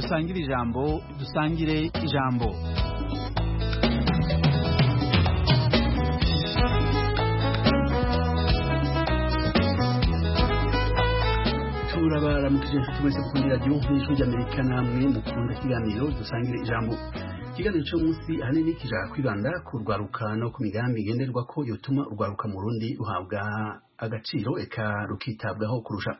dusangire ijambo dusangire ijambo turabaramukije inshuti mwese mukunda radiyo nk'ijwi ry'amerika namwe mukunda ikiganiro dusangire ijambo ikiganiro cyo munsi ahanini kija kwibanda ku rwaruka no ku migambi igenderwa ko yotuma urwaruka mu rundi ruhabwa agaciro eka rukitabwaho kurusha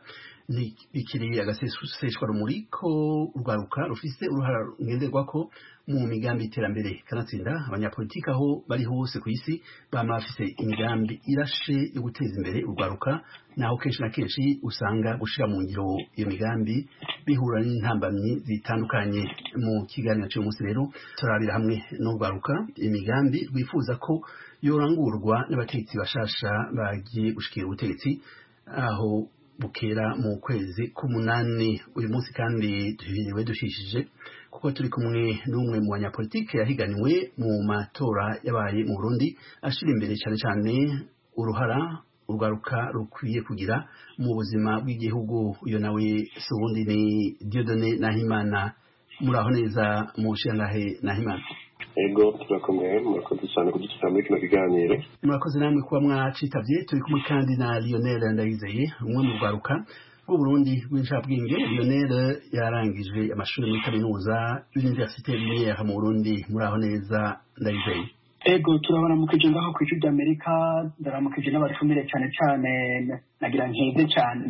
bikiri agaseseshwa rumuri ko urwaruka rufise uruhara ngenderwa ko mu migambi y'iterambere kanatsinda abanyapolitiki aho bari hose ku isi bama bafise imigambi irashe yo guteza imbere urwaruka naho kenshi na kenshi usanga gushira mu ngiro iyo migambi bihura n'intambamyi zitandukanye mu kiganiro cy'uyu munsi rero turabira hamwe n'urwaruka imigambi rwifuza ko yorangurwa n'abategetsi bashasha bagiye gushikira ubutegetsi aho bukera mu kwezi k'umunani uyu munsi kandi duhiriwe dushishije kuko turi kumwe n'umwe mu banyapolitike yahiganiwe mu matora yabaye mu Burundi ashira imbere cyane cyane uruhara urwaruka rukwiye kugira mu buzima bw'igihugu uyo nawe si ubundi ni Dieudonné Nahimana muraho neza mu nshingahe Nahimana ego turakomeye murakoze cyane kudushyira muri kino kiganiro murakoze namwe kuba mwacitavye turi kumwe kandi na Lionel Ndayizeye umwe mu rwaruka rw'uburundi rw'incabwenge Lionel yarangije amashuri muri kaminuza y'universite lumiere mu Burundi muraho neza Ndayizeye ego turabaramukije ngaho ku ijwi ry'amerika ndaramukije n'abatumire cyane cyane nagira nkeze cyane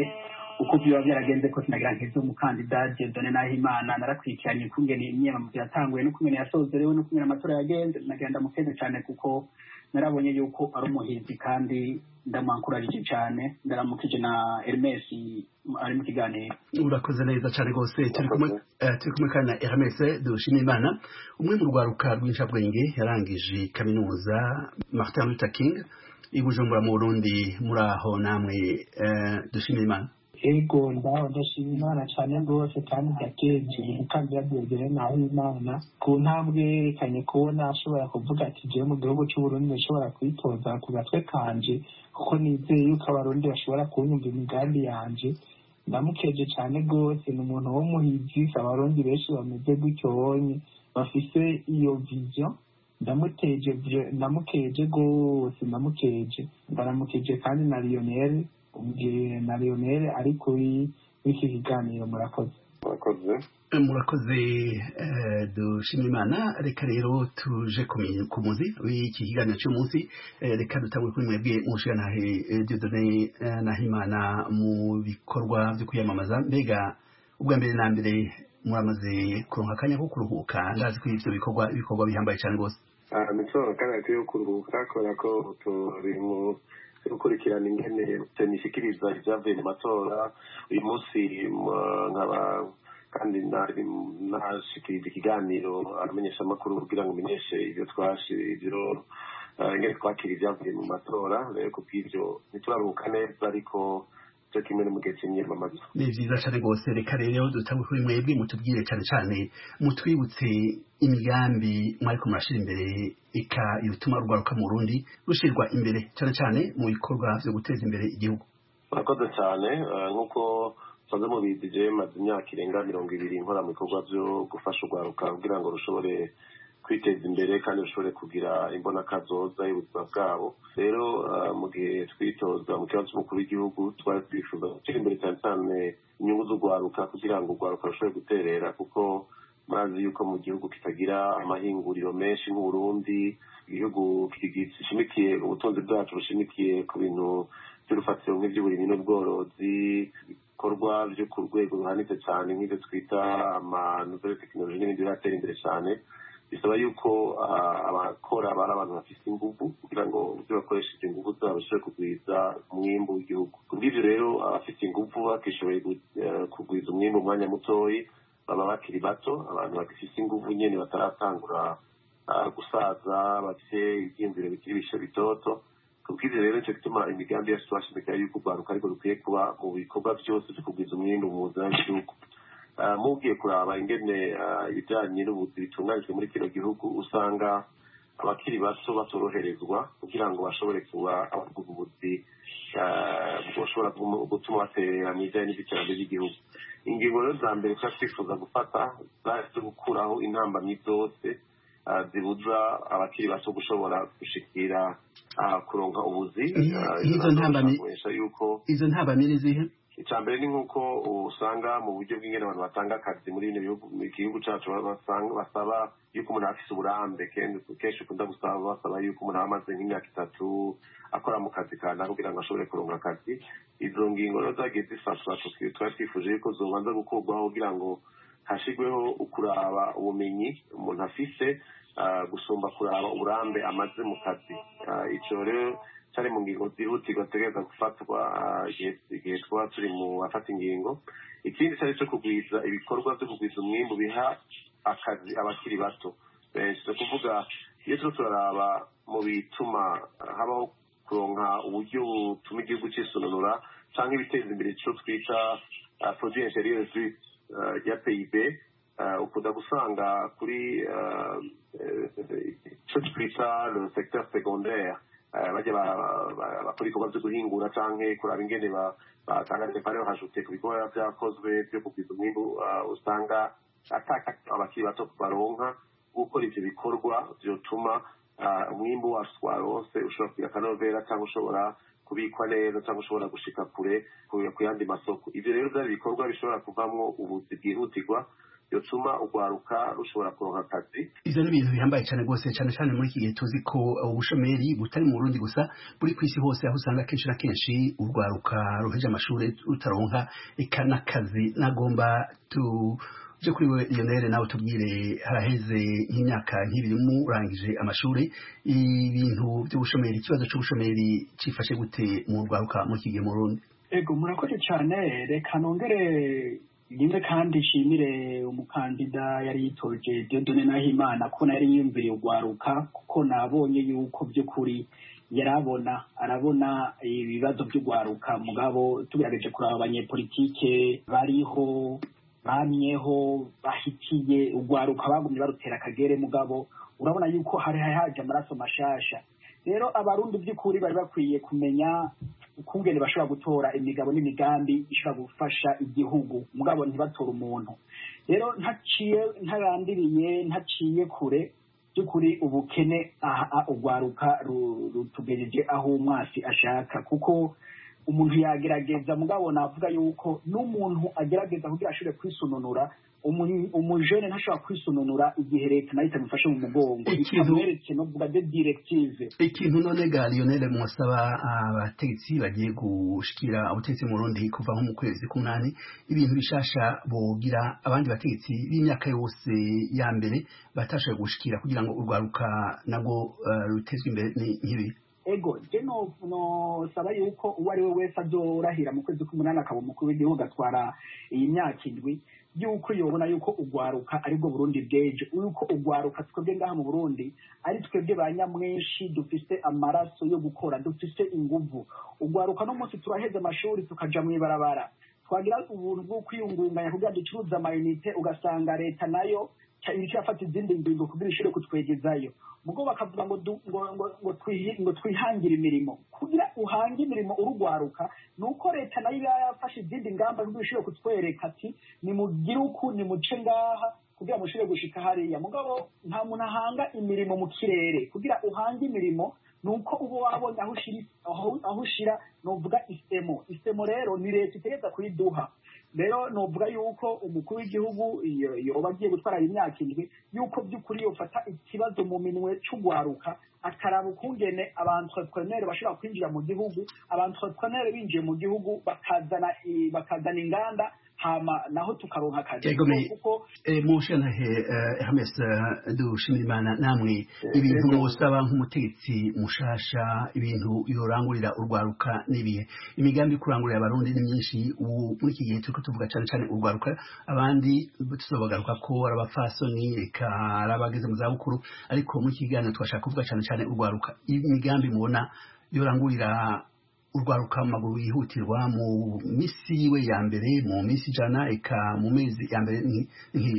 uko biba byaragenze kose nagira nkeze umukandida Dieudonné Nahimana narakurikiranye kungene imyiyamamazo yatanguye n'ukungene yasozerewe n'ukungene amatora yagenze nagira ndamukeze cyane kuko narabonye yuko ari umuhizi kandi ndamwankurarije cyane ndaramukije na Hermes ari mu kiganiro urakoze neza cyane rwose turi kumwe turi kumwe kandi na Hermes dushima imana umwe mu rwaruka rw'incabwenge yarangije kaminuza Martin Luther King i Bujumbura mu Burundi muri aho namwe dushima imana ego ndaho ndashima imana cyane rwose kandi ndakenje umukandida Dieudonné Nahimana ku ntambwe yerekanye kubona ashobora kuvuga ati jewe mu gihugu c'uburundi ndashobora kwitoza ku gatwe kanje kuko nizeye yuko abarundi bashobora kunyumva imigambi yanje ndamukeje cyane rwose ni umuntu w'umuhizi abarundi benshi bameze gutyo bonye bafise iyo vision ndamuteje ndamukeje rwose ndamukeje ndaramukeje kandi na Lionel ubwiye na Lionel ari kuri w'iki kiganiro murakoze murakoze murakoze dushima imana reka rero tuje ku muzi w'iki kiganiro cy'umunsi reka dutangwe kuri mwebwe mushigantahe Dieudonné Nahimana mu bikorwa byo kwiyamamaza mbega ubwa mbere na mbere muramaze kuronka akanya ko kuruhuka ndazi ko ivyo bikorwa ibikorwa bihambaye cyane rwose nitoro kandi yo kuruhuka kubera ko turi mu gukurikirana ingene tenishikiriza ibyavuye mu matora uyu munsi nkaba kandi nashikiriza ikiganiro aramenyesha amakuru kugira ngo umenyeshe ibyo ibyo ingene twakira ibyavuye mu matora rero ku bw'ibyo ntituraruhuka neza ariko cyo kimwe no mu gihe cy'imyamamazo ni vyiza cane rwose reka rero dutangwe kuri mwebwe mutubwire cane cane mutwibutse imigambi mwariko murashira imbere eka yotuma urwaruka mu Burundi rushirwa imbere cane cane mu bikorwa vyo guteza imbere igihugu murakoze cyane nk'uko musanze mubizi jewe maze imyaka irenga mirongo ibiri nkora mu bikorwa vyo gufasha urwaruka kugira ngo rushobore kwiteza imbere kandi rushobore kugira imbonakazoza y'ubuzima bwabo rero mu gihe twitoza mu kibazo cy'umukuru w'igihugu twari twifuza gutera imbere cyane cyane inyungu z'urwaruka kugira ngo urwaruka rushobore guterera kuko murazi yuko mu gihugu kitagira amahinguriro menshi nk'uburundi igihugu gishimikiye ubutunzi bwacu bushimikiye ku bintu by'urufatiro nk'iby'uburimyi n'ubworozi ibikorwa byo ku rwego ruhanitse cyane nk'ibyo twita amanuvere tekinoloji n'ibindi biratera imbere cyane bisaba yuko abakora bari abantu bafite ingufu kugira ngo ibyo bakoresheje ingufu zabo bashobore kugwiza umwimbu w'igihugu ku bw'ibyo rero abafite ingufu bakishoboye kugwiza umwimbu mu mwanya mutoyi baba bakiri bato abantu bagifite ingufu nyine bataratangura gusaza bafite ibyiyumviro bikiri bishe bitoto ku bw'ibyo rero nicyo gituma imigambi yacu twashimikira yuko urwaruka ariko rukwiye kuba mu bikorwa byose byo kugwiza umwimbu mu buzima bw'igihugu mugiye kuraba ingene ibijyanye n'ubuzi bitunganijwe muri kino gihugu usanga abakiri bato batoroherezwa kugira ngo bashobore kuba abavuga ubuzi bushobora gutuma baterera mu bijyanye n'iby'iterambere ry'igihugu ingingo rero za mbere tuba twifuza gufata zahise gukuraho intambamyi zose zibuza abakiri bato gushobora gushikira kuronka ubuzi izo ntambamyi izo ntambamyi ni zihe icya mbere ni nk'uko usanga mu buryo bw'ingene abantu batanga akazi muri bino bihugu mu gihugu cyacu basaba yuko umuntu afise uburambe kenshi ukunda gusaba basaba yuko umuntu aba amaze nk'imyaka itatu akora mu kazi kanaka kugira ngo ashobore kuronka akazi izo ngingo rero zagiye zifatwa twari twifuje yuko zobanza gukurwaho kugira ngo hashigweho ukuraba ubumenyi umuntu afise gusumba kuraba uburambe amaze mu kazi icyo rero cyari mu ngingo zihutirwa zitegereza gufatwa igihe twaba turi mu bafata ingingo ikindi cyari cyo kugwiza ibikorwa byo kugwiza umwimbu biha akazi abakiri bato benshi ni ukuvuga iyo turi turaraba mu bituma habaho kuronka uburyo butuma igihugu cisununura cyangwa ibiteza imbere icyo twita produit interieur ya pib ukunda gusanga kuri icyo twita le secteur secondaire bajya bakora ibikorwa byo guhingura cyangwa kuraba ingene batanga depare bahajute ku bikorwa byakozwe byo kugwiza umwimbu usanga ataka abakiri bato baronka gukora ivyo bikorwa vyotuma umwimbu wacu warose ushobora kugira akanovera cyangwa ushobora kubikwa neza cyangwa ushobora gushika kure ku yandi masoko ivyo rero vyari ibikorwa bishobora kuvamwo ubuzi bwihutirwa yotuma urwaruka rushobora kuronka akazi ivyo ni ibintu bihambaye cyane rwose cyane cyane muri iki gihe tuzi ko ubushomeri butari mu burundi gusa buri ku isi hose aho usanga kenshi na kenshi urwaruka ruheje amashuri rutaronka eka n'akazi nagomba tu je kuri we Lionel nawe tubwire haraheze nk'imyaka nk'ibiri murangije amashuri ibintu by'ubushomeri ikibazo cy'ubushomeri cifashe gute mu rwaruka muri iki gihe mu Burundi ego murakoze cyane reka nongere rimwe kandi nshimire umukandida yari yitoje Dieudonné Nahimana ko yari yiyumviriye urwaruka kuko nabonye yuko by'ukuri yarabona arabona ibibazo by'urwaruka mugabo tugerageje kuraba abanyepolitike bariho bamyeho bahitiye urwaruka bagumye barutera akagere mugabo urabona yuko hari haje amaraso mashasha rero abarundi by'ukuri bari bakwiye kumenya ukungene bashobora gutora imigabo n'imigambi ishobora gufasha igihugu mugabo ntibatora umuntu rero ntaciye ntarandiriye ntaciye kure by'ukuri ubukene aha urwaruka rutugejeje aho umwasi ashaka kuko umuntu yagerageza mugabo navuga yuko n'umuntu agerageza kugira ashobore kwisununura umujene ntashobora kwisununura igihe leta nayo itamufashe mu mugongo itamweretse no kuvuga de directive ikintu none ga Lionel musaba abategetsi bagiye gushikira ubutegetsi mu Burundi kuva nko mu kwezi k'umunani ibintu bishasha bogira abandi bategetsi b'imyaka yose ya mbere batashoboye gushikira kugira ngo urwaruka nabwo uh, rutezwe imbere nk'ibi ego je no no saba yuko uwo ari we wese azorahira mu kwezi k'umunani akaba umukuru w'igihugu atwara iyi myaka indwi yuko yobona yuko ugwaruka aribwo burundi bwejo yuko ugwaruka twebwe ngaha mu burundi ari twebwe ba nyamwinshi dufise amaraso yo gukora dufise inguvu ugwaruka no munsi turaheza amashuri tukaja mw'ibarabara twagira ubuntu bwo kwiyungunganya kugira ducuruza amayinite ugasanga leta nayo iriko irafata izindi ngingo kugira ishobore kutwegezayo mugo bakavuga ngo ngo ngo ngo ngo twihangire imirimo kugira uhange imirimo urugwaruka nuko leta nayo iba yafashe izindi ngamba kugira ishobore kutwereka ati nimugire uku nimuce ngaha kugira mushobore gushika hariya mugabo nta muntu ahanga imirimo mu kirere kugira uhange imirimo nuko uba wabonye aho ushira aho ushira novuga isemo isemo rero ni leta itegereza kuyiduha rero novuga yuko umukuru w'igihugu yoba agiye gutwara imyaka indwi yuko by'ukuri yofata ikibazo mu minwe c'ugwaruka akaraba ukungene abantrepreneur bashobora kwinjira mu gihugu abantrepreneur binjiye mu gihugu bakazana bakazana inganda hama naho tukaronka akazi kuko mushanahe Hermes dushimira imana namwe ibintu musaba nk'umutegetsi mushasha ibintu yorangurira urwaruka n'ibihe imigambi kurangurira abarundi ni myinshi ubu muri iki gihe turiko tuvuga cane cane urwaruka abandi tuzobagaruka ko ari abafasoni reka ari abageze mu zabukuru ariko muri iki kiganiro twashaka kuvuga cane cane urwaruka imigambi mubona yorangurira urwaruka mu maguru yihutirwa mu misi yiwe ya mbere mu misi ijana eka mu mezi ya mbere nk'iyi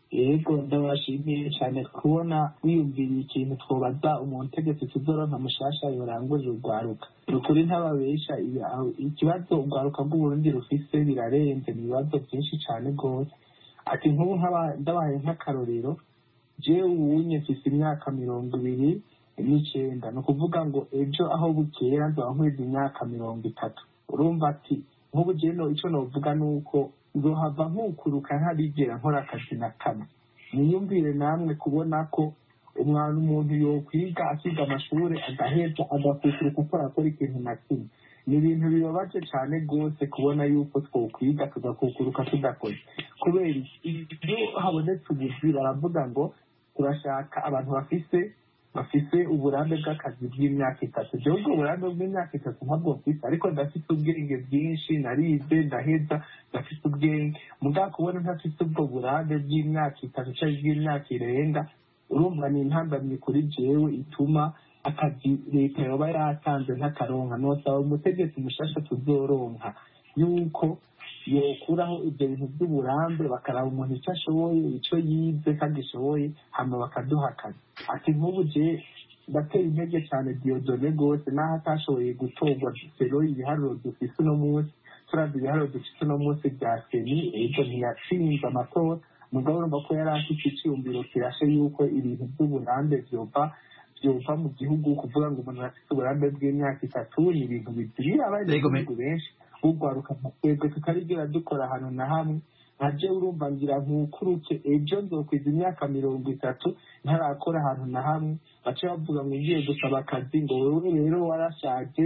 yego ndabashimiye cyane kubona wiyumviriye ikintu twobaza umuntu utegetse tuzoronka mushasha yorangurira urwaruka ni ukuri ntababesha ikibazo urwaruka rw'uburundi rufise birarenze ni ibibazo byinshi cyane rwose ati nk'ubu ndabaye nk'akarorero jewe ubunye mfise imyaka mirongo ibiri n'icyenda ni ukuvuga ngo ejo aho bukera nzoba nkweza imyaka mirongo itatu urumva ati nk'ubu jewe icyo novuga ni uko nzohava nkukuruka ntarigera nkora akazi na kamwe niyumvire namwe kubona ko umwana umuntu yokwiga akiga amashuri agaheza agakukuruka ko arakora ikintu na kimwe ni ibintu bibabaje cyane rwose kubona yuko twokwiga tugakukuruka tudakoze kubera iyo habonetse ubuzi baravuga ngo turashaka abantu bafise bafise uburambe bw'akazi bw'imyaka itatu jewe ubwo burambe bw'imyaka itatu ntabwo mfise ariko ndafite ubwenge bwinshi narize ndaheza ndafite ubwenge mugabo kubona ntafite ubwo burambe bw'imyaka itatu cyangwa bw'imyaka irenga urumva ni intambamyi kuri jewe ituma akazi leta yoba yatanze nk'akaronka nosaba umutegetsi mushasha tuzoronka yuko yokuraho ibyo bintu by'uburambe bakaraba umuntu icyo ashoboye icyo yize kandi ashoboye hama bakaduha akazi ati nk'ubu je ndatera intege cyane diyodone rwose n'aho atashoboye gutorwa sero ibiharuro dufise uno munsi turavye ibiharuro dufise uno munsi bya seni ejo ntiyatsinze amatora mugabo urumva ko yari afite icyiyumviro kirashe yuko ibintu by'uburambe vyova byova mu gihugu kuvuga ngo umuntu afite uburambe bw'imyaka itatu ni ibintu bizirira abanyagihugu benshi ugwaruka twebwe tutarigera dukora ahantu na hamwe nkaje urumva ngira nkukuruke ejo nzokwiza imyaka mirongo itatu ntarakora ahantu na hamwe bace bavuga ngo ngiye gusaba akazi ngo wewe rero warashaje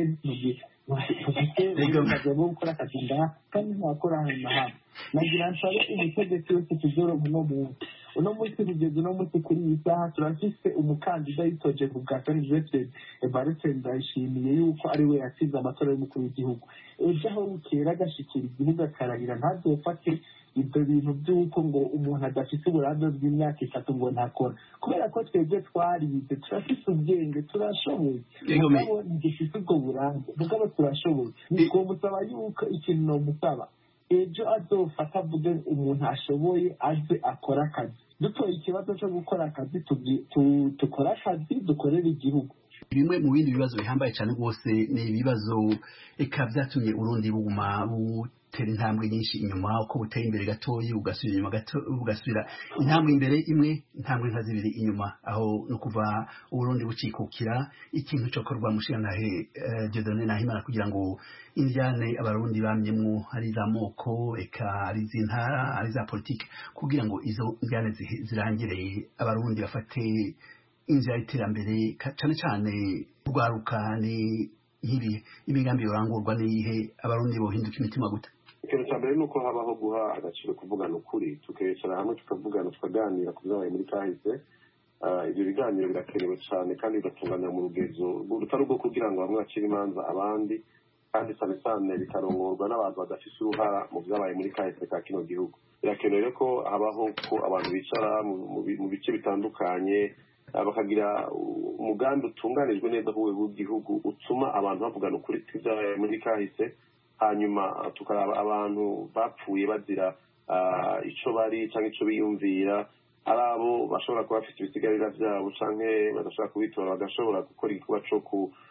ufite bwo gukora akazi ngaha kandi ntakora ahantu na hamwe nagira nsabe umutegetsi wese tuzoronka uno munsi uno munsi kugeza uno munsi kuri iyi saha turafise umukandida yitoje ku bwa sanizete evariste ndayishimiye yuko ari we yatsinze amatora y'umukuru w'igihugu ejo aho bukera agashikira igihugu akarahira ntazofate ibyo bintu by'uko ngo umuntu adafite uburambe bw'imyaka itatu ngo ntakora kubera ko twebwe twarize turafite ubwenge turashoboye mugabo ntigifite ubwo burambe mugabo turashoboye twomusaba yuko ikintu nomusaba ejo azofata avuge umuntu ashoboye aze akora akazi dutoye ikibazo cyo gukora akazi dukore akazi dukorere igihugu bimwe mu bindi bibazo bihambaye cyane rwose ni ibibazo eka byatumye urundi buguma butera intambwe nyinshi inyuma uko buteye imbere gatoya ugasubira inyuma gato ugasubira intambwe imbere imwe intambwe nka zibiri inyuma aho no kuva uburundi bucikukira ikintu cyo korwa mushiranahe Dieudonne Nahimana kugira ngo indyane abarundi bamyemwo ari za moko eka ari z'intara ari za politike kugira ngo izo ndyane zirangire abarundi bafate inzira y'iterambere cyane cyane urwaruka ni nk'ibi imigambi yorangurwa n'iyihe abarundi bohinduka imitima gute ikintu cya mbere ni uko habaho guha agaciro kuvugana ukuri tukicara hamwe tukavugana tukaganira ku byabaye muri kahise ibyo biganiro birakenewe cyane kandi bigatunganya mu rugezo rutari ubwo kugira ngo bamwe bacire imanza abandi kandi cyane cyane bikarongorwa n'abantu badafite uruhara mu byabaye muri kahise ka kino gihugu birakenewe ko habaho ko abantu bicara mu bice bitandukanye bakagira umugambi utunganijwe neza ku rwego rw'igihugu utuma abantu bavugana ukuri kw'ibyabaye muri kahise hanyuma tukaraba abantu bapfuye bazira icyo bari cyangwa icyo biyumvira ari abo bashobora kuba bafite ibisigarira byabo cyangwa badashobora kubitora bagashobora gukora igikorwa cyo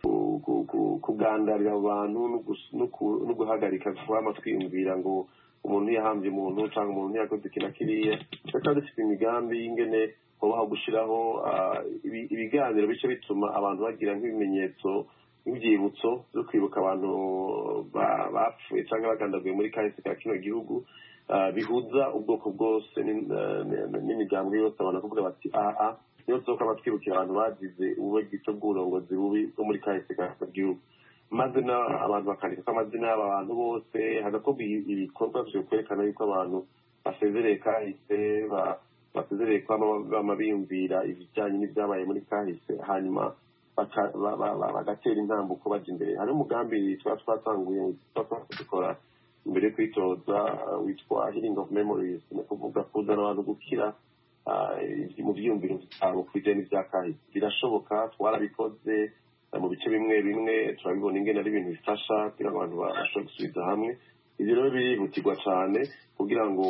kugandarira abo bantu no guhagarika kuba twiyumvira ngo umuntu yahambye umuntu cyangwa umuntu yakoze iki na kiriya tukaba dufite imigambi y'ingene kubaho gushyiraho ibiganiro bice bituma abantu bagira nk'ibimenyetso nk'ibyibutso byo kwibuka abantu bapfuye cyangwa bagandaguye muri kahise ka kino gihugu bihuza ubwoko bwose n'imiryango yose abantu bakavuga bati aha niyo tuzoka batwibukira abantu bagize ububegito bw'uburongozi bubi bwo muri kahise ka kino gihugu maze abantu bakandika ko amazina y'aba bantu bose hagakorwa ibikorwa byo kwerekana yuko abantu basezereye kahise basezereye kuba biyumvira ibijyanye n'ibyabaye muri kahise hanyuma bagatera intambuko bajya imbere hari umugambi tuba twatanguye dukora imbere yo kwitoza witwa healing of memories ni ukuvuga kuzana abantu gukira mu byiyumviro byabo ku bijyanye n'ibya kahise birashoboka twarabikoze mu bice bimwe bimwe turabibona ingene ari ibintu bifasha kugira ngo abantu babashe gusubiza hamwe ibyo rero birihutirwa cyane kugira ngo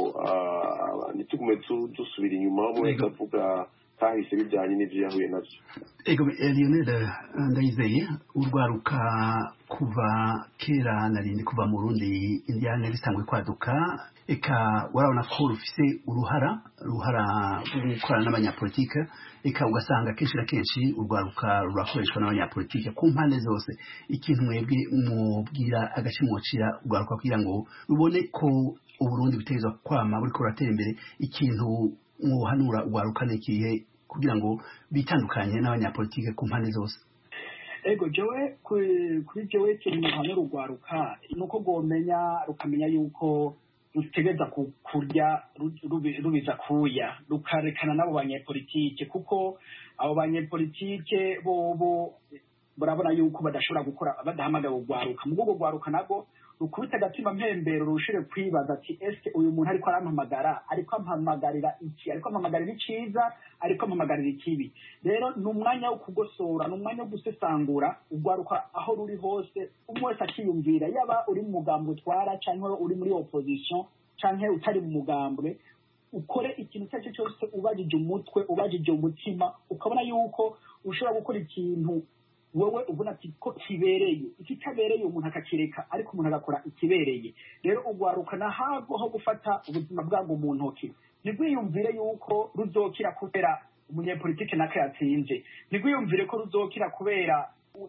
ntitugume dusubira inyuma umwe wese avuga kahise bijyanye n'ibyo yahuye nabyo ego lionel ndayizeye urwaruka kuva kera narindi kuva mu rundi indiyane zitangwe kwaduka eka warabona ko rufise uruhara ruhara rwo gukorana n'abanyapolitike eka ugasanga kenshi na kenshi urwaruka rurakoreshwa n'abanyapolitike ku mpande zose ikintu mwebwe mubwira agace mwocira urwaruka kugira ngo rubone ko uburundi butegerezwa kwama buriko buratera imbere ikintu mwohanura urwaruka n'ikihe kugira ngo bitandukanye n'abanyapolitike ku mpande zose ego jewe kuri jewe ikintu muhanura urwaruka ni uko rwomenya rukamenya yuko rutegereza kurya rubiza kuya rukarekana n'abo banyepolitike kuko abo banyepolitike bobo barabona yuko badashobora gukora badahamagara urwaruka mu rwego rwaruka nabwo rukubita agatima mpembero rushire kwibaza ati eske uyu muntu ariko arampamagara ariko ampamagarira iki ariko ampamagarira iciza ariko ampamagarira ikibi rero ni umwanya wo kugosora ni umwanya wo gusesangura urwaruka aho ruri hose umwe wese akiyumvira yaba uri mu mugambwe utwara cyangwa uri muri opposition cyangwa utari mu mugambwe ukore ikintu icyo ari cyo cyose ubajije umutwe ubajije umutima ukabona yuko ushobora gukora ikintu wowe ubona ati ko kibereye ikitabereye umuntu akakireka ariko umuntu agakora ikibereye rero urwaruka nahabwo ho gufata ubuzima bwabwo mu ntoki ntirwiyumvire yuko ruzokira kubera umunyepolitike naka yatsinze ntirwiyumvire ko ruzokira kubera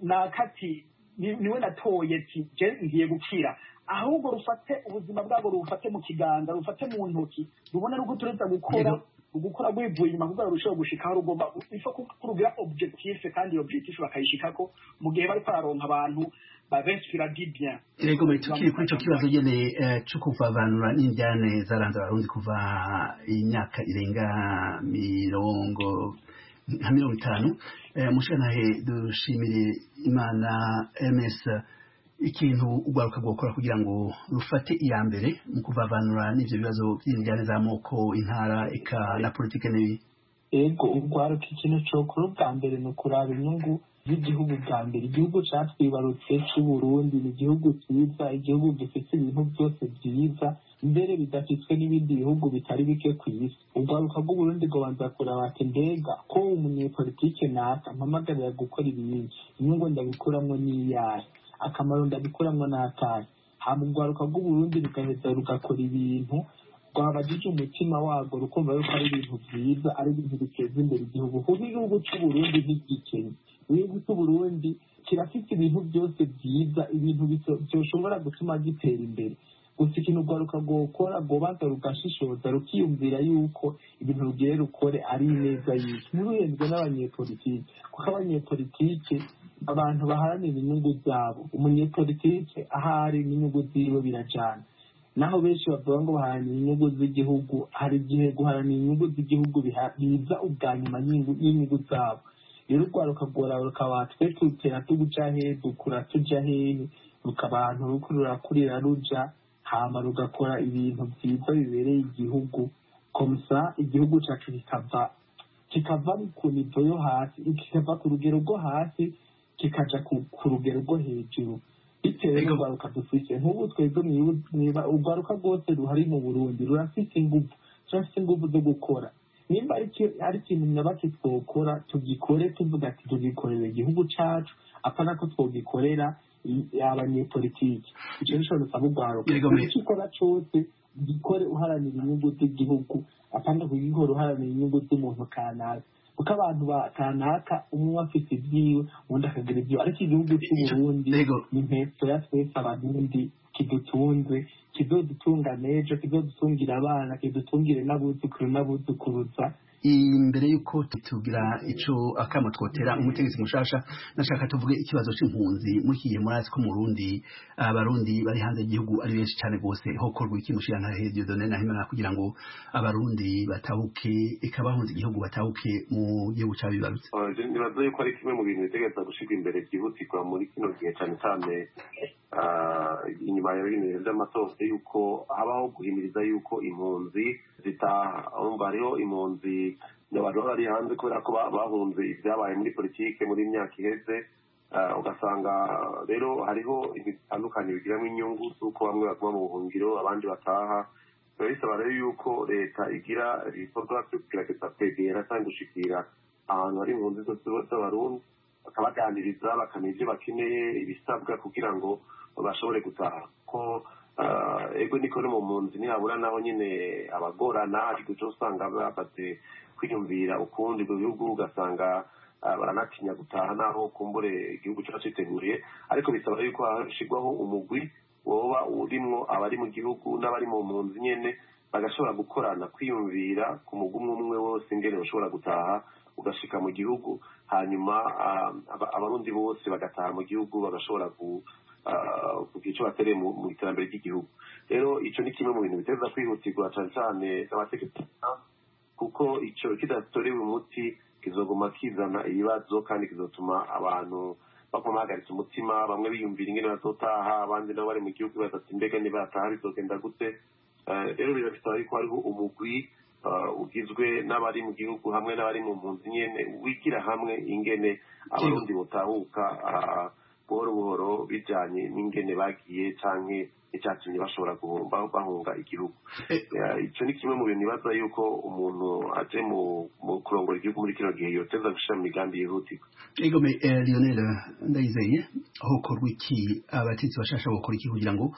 nakati niwe natoye ti je ngiye gukira ahubwo rufate ubuzima bwabwo rufate mu kiganza rufate mu ntoki rubone ruko tureza gukora ugukora rwivuye inyuma kugira ngo rushobore gushikaho rugomba ifa kurugira objectif kandi iyo objectif bakayishikako mu gihe bari pararonka abantu babinspira di bien Ego muri tukiri kuri ico kibazo nyene co kuvavanura n'indyane zaranze abarundi kuva imyaka irenga mirongo nka mirongo itanu mushanahe dushimire imana ms ikintu urwaruka rwokora kugira ngo rufate iya mbere mu kuvavanura n'ivyo bibazo vy'indyane z'amoko intara eka na politike n'ibi ego urwaruka ikintu cokora ubwa mbere ni ukuraba inyungu z'igihugu bwa mbere igihugu catwibarutse c'uburundi ni igihugu ciza igihugu gifite ibintu byose vyiza mbere bidafitwe n'ibindi bihugu bitari bike ku isi urwaruka rw'uburundi rwabanza kuraba ati mbega ko umunyepolitike naka mpamagarira gukora ibintu inyungu ndabikuramwo n'iyahe akamaro ndabikuramwo n'akahe hama urwaruka rw'uburundi rugaheza rugakora ibintu rwabajije umutima warwo rukumva yuko ari ibintu byiza ari ibintu biteza imbere igihugu kuko igihugu c'uburundi ntigikennye igihugu c'uburundi kirafite ibintu byose byiza ibintu byoshobora gutuma gitera imbere gusa ikintu urwaruka rwokora rwobanza rugashishoza rukiyumvira yuko ibintu rugiye rukore ari ineza y'isi ntiruhenzwe n'abanyepolitike kuko abanyepolitike abantu baharanira inyungu zabo umunyepolitike ahari n'inyungu ziwe birajana naho benshi bavuga ngo baharanira inyungu z'igihugu hari igihe guharanira inyungu z'igihugu biza ubwa nyuma y'inyungu zabo rero urwaruka rworaba rukaba twe tutera tuguca hehe dukura tuja hehe rukabantu ruko rurakurira ruja hama rugakora ibintu byiza bibereye igihugu komsa igihugu cacu kikava kikava ku nivo yo hasi kikava ku rugero rwo hasi kikaja ku rugero rwo hejuru bitewe n'urwaruka dufise nk'ubu twebwe mwiba urwaruka rwose ruhari mu burundi rurafise inguvu turafise inguvu zo gukora nimba ari ikintu nyabaki twokora tugikore tuvuga ati tugikorera igihugu cacu apana ko twogikorera abanyepolitiki ico nico dusaba urwaruka icyo ukora cose gikore uharanira inyungu z'igihugu apana kugikora uharanira inyungu z'umuntu kanaka kuko abantu ba kanaka umwe afite ibyiwe undi akagira ibyiwe ariko igihugu cy'uburundi ni impetso ya twese abarundi kidutunze kizodutunga n'ejo kizodutungira abana kidutungire n'abuzukuru n'abuzukuruza imbere y'uko tugira ico akamo twotera umutegetsi mushasha nashaka tuvuge ikibazo c'impunzi mukiye murazi ko mu Burundi abarundi bari hanze y'igihugu ari benshi cyane gose hokorwa iki mushirana hejuru done na himana kugira ngo abarundi batahuke ikabahunze igihugu batahuke mu gihugu cabibarutse nibaza yuko ari kimwe mu bintu bitegereza gushirwa imbere byihutirwa muri kino gihe cyane cyane inyuma ya bino vy'amatora yuko habaho guhimiriza yuko impunzi zitaha urumva hariho impunzi abantu bari hanze kubera ko bahunze ibyabaye muri politike muri myaka iheze ugasanga rero hariho bitandukanye bigiramo inyungu z'uko bamwe baguma mu buhungiro abandi bataha biba bisaba rero yuko leta igira ibikorwa byo kugerageza kwegera cyangwa gushikira ahantu hari impunzi zose z'abarundi bakabaganiriza bakamenya ibyo bakeneye ibisabwa kugira ngo bashobore gutaha ko ego niko no mu mpunzi ntihabura naho nyine abagorana ariko icyo usanga bamaze kwiyumvira ukundi mu bihugu ugasanga baranatinya gutaha naho kumbure igihugu kiba cyiteguriye ariko bisaba yuko hashyirwaho umugwi woba urimwo abari mu gihugu n'abari mu mpunzi nyine bagashobora gukorana kwiyumvira ku mugwi umwe umwe wose ingene bashobora gutaha ugashika mu gihugu hanyuma abarundi bose bagataha mu gihugu bagashobora kugira icyo batereye mu iterambere ry'igihugu rero icyo ni kimwe mu bintu biteza kwihutirwa cyane cyane n'amategeko kuko icyo kidatorewe umuti kizoguma kizana ibibazo kandi kizotuma abantu baguma bahagaritse umutima bamwe biyumvira ingene bazotaha abandi nabo bari mu gihugu badati mbega nibataha bizogenda gute rero birasaba yuko hariho umugwi ugizwe n'abari mu gihugu hamwe n'abari mu mpunzi nyene wigira hamwe ingene abarundi botahuka buhoro buhoro bijanye n'ingene bagiye canke icyatumye bashobora guhomba bahunga igihugu icyo ni kimwe mu bintu bibaza yuko umuntu aje mu kurongora igihugu muri kino gihe yoteza gushyira mu migambi yihutirwa egome lionel ndayizeye hokorwa iki abatetsi bashasha bokora iki kugira ngo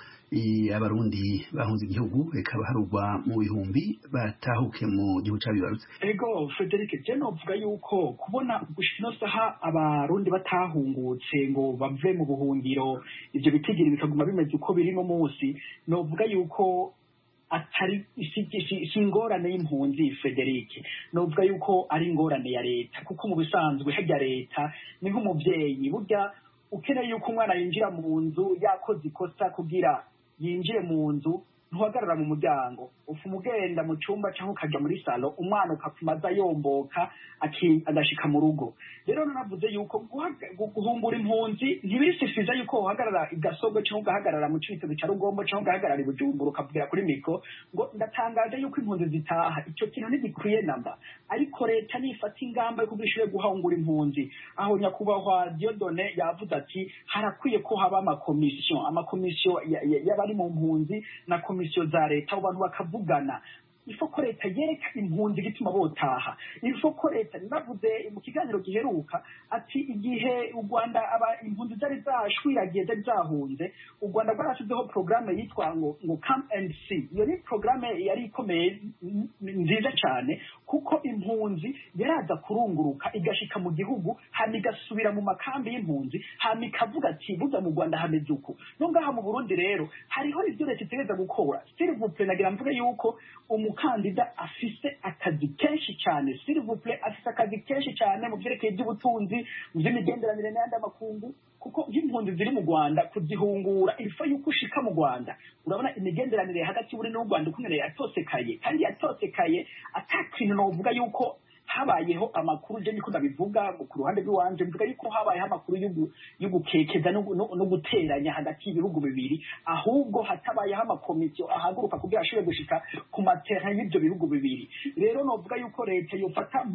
abarundi bahunze igihugu reka baharugwa mu bihumbi batahuke mu gihugu cyabibarutse ego frederic je novuga yuko kubona gushika ino saha abarundi batahungutse ngo bave mu buhungiro ivyo bitigiri bikaguma bimeze uko biri no munsi novuga yuko atari si ingorane y'impunzi frederic novuga yuko ari ingorane ya leta kuko mu bisanzwe hajya leta ni nk'umuvyeyi burya ukeneye yuko umwana yinjira mu nzu yakoze ikosa kugira yinjire mu nzu ntuhagarara mu muryango ufuma ugenda mu cyumba cyangwa ukajya muri salo umwana ukapfuma aza yomboka agashika mu rugo rero nanavuze yuko guhungura impunzi ntibirisifiza yuko uhagarara igasogo cyangwa ugahagarara mu cibitoke cya rugombo cyangwa ugahagarara i bujumbura ukavugira kuri mikro ngo ndatangaje yuko impunzi zitaha icyo kintu ntigikwiye namba ariko leta nifata ingamba yo kugira ishobore guhungura impunzi aho nyakubahwa diodone yavuze ati harakwiye ko haba amakomisiyo amakomisiyo y'abari mu mpunzi na komisiyo za leta abantu bakavugana ifo ko leta yereka impunzi igituma botaha ifo ko leta navuze mu kiganiro giheruka ati igihe u rwanda aba impunzi zari zashwiragiye zari zahunze u rwanda rwarashyizeho porogaramu yitwa ngo ngo come and see iyo ni porogaramu yari ikomeye nziza cyane kuko impunzi yaraza kurunguruka igashika mu gihugu hama igasubira mu makambi y'impunzi hama ikavuga ati burya mu rwanda hameze uku no ngaha mu burundi rero hariho ibyo leta itegereza gukora sirivuple nagira mvuge yuko umukandida afise akazi kenshi cyane sirivuple afise akazi kenshi cyane mu byerekeye iby'ubutunzi mu by'imigenderanire n'ayandi makungu kuko nk'impunzi ziri mu rwanda kuzihungura ifa yuko ushika mu rwanda urabona imigenderanire hagati y'uburundi n'u rwanda ukuntu yatosekaye kandi yatosekaye atakintu novuga yuko habayeho amakuru je niko ndabivuga ku ruhande rw'iwanje mvuga yuko habayeho amakuru yo gukekeza no guteranya hagati y'ibihugu bibiri ahubwo hatabayeho amakomisiyo ahaguruka kugira ashobore gushika ku matera y'ibyo bihugu bibiri rero novuga yuko leta yofata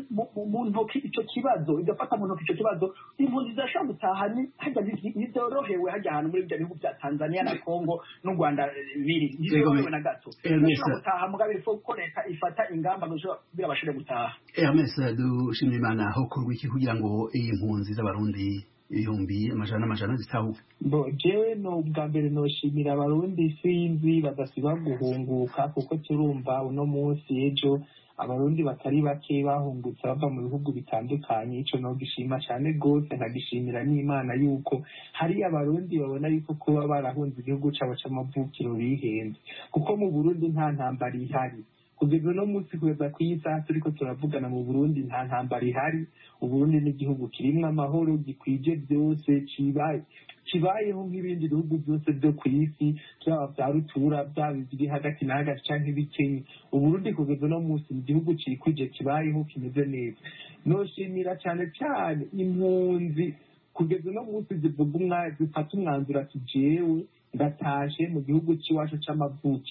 mu ntoki icyo kibazo igafata mu ntoki icyo kibazo impunzi zirashobora gutaha hajya ntizorohewe hajya ahantu muri ibyo bihugu bya tanzania na congo n'u rwanda biri ntizorohewe na gato zirashobora gutaha mugabo ifo ko leta ifata ingamba kugira bashobore gutaha Hermes dushimira imana aho kurwa iki kugira ngo iyi mpunzi z'abarundi ibihumbi amajana n'amajana zitahuke bo jewe no bwa mbere noshimira abarundi sinzi badasiba guhunguka kuko turumva uno munsi ejo abarundi batari bake bahungutse bava mu bihugu bitandukanye ico nogishima cane gose nkagishimira n'imana yuko hari abarundi babona yuko kuba barahunze igihugu cabo c'amavukiro bihenze kuko mu burundi nta ntambara ihari kugeza uno munsi kugeza ku isaha turiko turavugana mu burundi nta ntambara ihari uburundi n'igihugu kirimwo amahoro gikwije byose kibaye kibayeho nk'ibindi bihugu byose byo ku isi byaba bya rutura byaba ibiri hagati na hagati canke ibikenye uburundi kugeza uno munsi ni igihugu cikwije kibayeho kimeze neza noshimira cane cane impunzi kugeza uno munsi zivuga umwa zifata umwanzuro ati jewe ndatashe mu gihugu c'iwacu c'amavukiro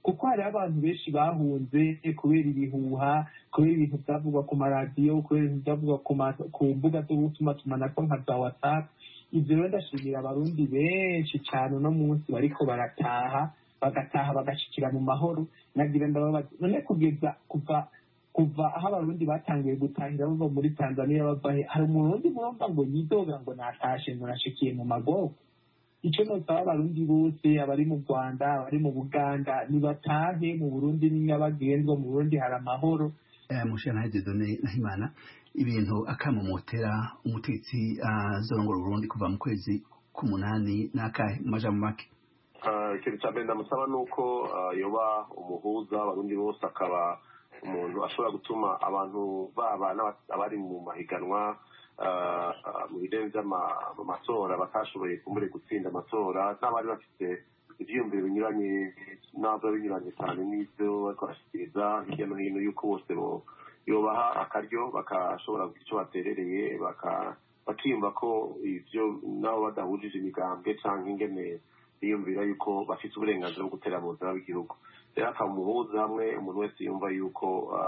kuko hariho abantu benshi bahunze kubera ibihuha kubera ibintu byavugwa ku maradiyo kubera ibintu byavugwa ku mbuga zo gutuma tumanako nka za watsapu ibyo rero ndashimira abarundi benshi cyane uno munsi bariko barataha bagataha bagashikira mu mahoro nagira ndababaza none kugeza kuva kuva aho abarundi batangiye gutahira bava muri tanzania bava he hari umurundi murumva ngo yidoga ngo natashe ngo nashikiye mu magogo icyo nosaba abarundi bose abari mu rwanda abari mu buganda nibatahe mu burundi ni nyabagendwa mu burundi hari amahoro mushana dieudonne nahimana ibintu akamumotera umutetsi azorongora uburundi kuva mu kwezi k'umunani n'akahe mu majambo make ikintu cya mbere ndamusaba ni uko yoba umuhuza abarundi bose akaba umuntu ashobora gutuma abantu baba abari mu mahiganwa mu birenze by'amatora batashoboye kumbure gutsinda amatora n'abari bafite ibyiyumviro binyuranye nabyo binyuranye cyane n'ibyo bariko barashyikiriza hirya no hino y'uko bose yobaha akaryo bakashobora kugira icyo baterereye bakiyumva ko ibyo nabo badahujije imigambwe cyangwa ingene biyumvira yuko bafite uburenganzira bwo gutera mu buzima bw'igihugu rero akamuhuza hamwe umuntu wese yumva yuko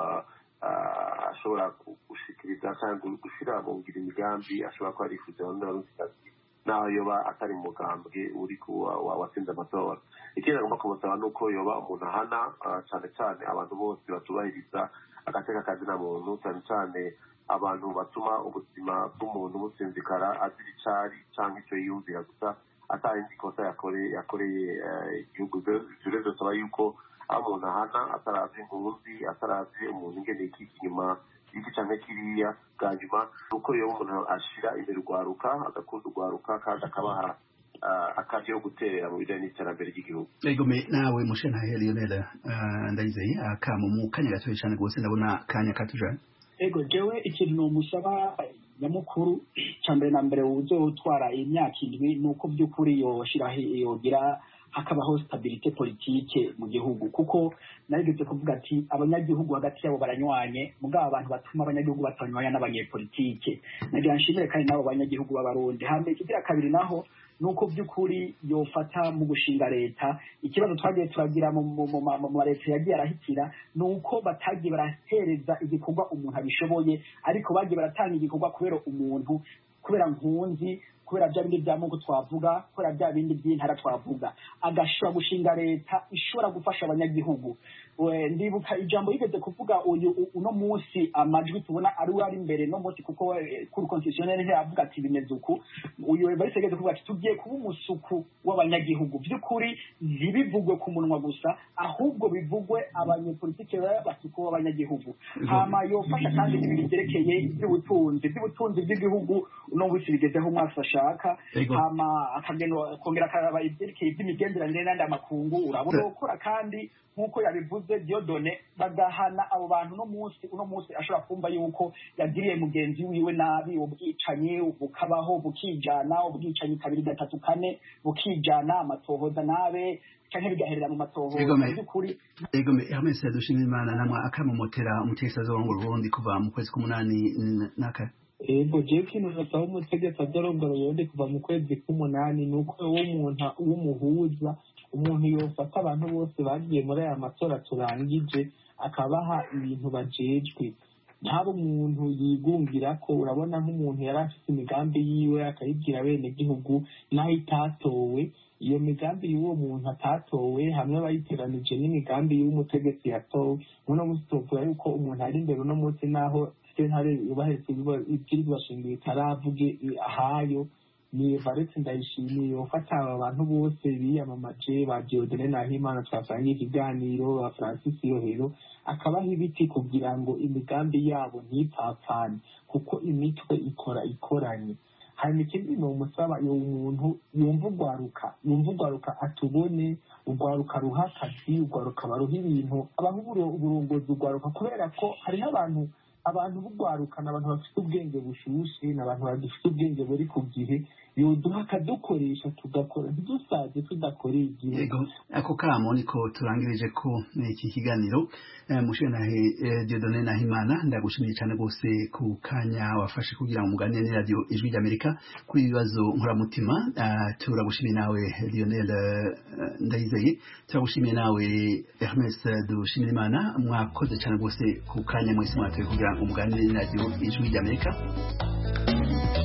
ashobora gushikiriza cyangwa gushyira mu ngira imigambi ashobora kuba arifuza abandi baruzikazi naho yoba atari umugambwe uri watsinze amatora ikindi agomba kumusaba ni uko yoba umuntu ahana cyane cyane abantu bose batubahiriza agateka kazina muntu cyane cyane abantu batuma ubuzima bw'umuntu businzikara azira icari cyangwa icyo yiyumvira gusa atarindi kosa yakoreye igihugu rero dusaba yuko aho umuntu ahana ataravye impunzi ataravye umuntu ingene ikiki inyuma iki canke kiriya bwa nyuma nuko yoba umuntu ashira imbere urwaruka agakunda urwaruka kandi akabaha akazi yo guterera mu bijanye n'iterambere ry'igihugu egome nawe mushenhahe lionel ndayizeye akamo mu kanya gatoya cane rwose ndabona kanya katujanye ego jewe ikintu nomusaba nyamukuru cya mbere na mbere uzotwara imyaka indwi ni uko by'ukuri yoshiraho yogira hakabaho stabilite politike mu gihugu kuko narigeze kuvuga ati abanyagihugu hagati yabo baranywanye mugabo abantu batuma abanyagihugu batanywanya n'abanyepolitike nagira nshimire kandi n'abo banyagihugu b'abarundi hambere ikigira kabiri naho nuko by'ukuri yofata mu gushinga leta ikibazo twagiye turagira mu mareta yagiye arahitira ni uko batagiye barahereza igikorwa umuntu abishoboye ariko bagiye baratanga igikorwa kubera umuntu kubera nkunzi kubera bya bindi by'amoko twavuga kubera bya bindi by'intara twavuga agashobora gushinga leta ishobora gufasha abanyagihugu ndibuka ijambo yigeze kuvuga uyu uno munsi amajwi tubona ari we ari imbere no munsi kuko kuri konstitutionnel ntiyavuga ati bimeze uku uyu evariste yigeze kuvuga ati tugiye kuba umusuku w'abanyagihugu by'ukuri ntibivugwe ku munwa gusa ahubwo bivugwe abanyepolitike baba basuku b'abanyagihugu hama yofasha kandi ibintu byerekeye iby'ubutunzi iby'ubutunzi bw'igihugu uno munsi bigezeho umwaka ashaka hama akagenda kongera akaraba ibyerekeye iby'imigenderanire n'andi amakungu urabona gukora kandi nk'uko yabivuze diodone bagahana abo bantu uno munsi uno munsi ashobora kumva yuko yagiriye mugenzi wiwe nabi ubwicanyi bukabaho bukijana ubwicanyi kabiri gatatu kane bukijana amatohoza nabe canke bigaherera mu matohoza by'ukuri egome hamese dushimira imana namwe akamumotera umutegetsi azorongora uburundi kuva mu kwezi k'umunani n'aka ego jewe ikintu nasaba umutegetsi azorongora uburundi kuva mu kwezi k'umunani ni uko w'umuntu w'umuhuza umuntu yofata abantu bose bagiye muri aya matora turangije akabaha ibintu bajejwe ntaba umuntu yigungira ko urabona nk'umuntu yari afite imigambi yiwe akayibwira bene gihugu naho itatowe iyo migambi y'uwo muntu atatowe hamwe bayiteranije n'imigambi y'umutegetsi yatowe uno munsi tuvuga yuko umuntu ari imbere uno munsi naho sentare yubahiriza ibwirizwa shingiro itaravuge ahayo ni varetse ndayishimiye ufata aba bantu bose biyamamaje ba diodene nahimana twasangiye ikiganiro ba francis yohero akabaha ibiti kugira ngo imigambi yabo ntipfapfane kuko imitwe ikora ikoranye hanyuma ikindi ni umusaba uwo muntu yumva urwaruka yumva urwaruka atubone urwaruka ruha akazi urwaruka baruha ibintu abaha uburongozi urwaruka kubera ko hari n'abantu abantu b'urwaruka ni abantu bafite ubwenge bushushe ni abantu bagifite ubwenge buri ku gihe yoduha akadukoresha tugakora ntidusaze tudakoreye igihugu yego ako kamo niko turangirije ko iki kiganiro mushenahe Dieudonne Nahimana ndagushimiye cyane rwose ku kanya wafashe kugira ngo muganire ni radio ijwi ry'Amerika kuri ibibazo nkoramutima turagushimiye nawe Lionel Ndayizeye turagushimiye nawe Hermes Dushimirimana mwakoze cyane rwose ku kanya mwese mwatoye kugira ngo muganire ni radio ijwi ry'Amerika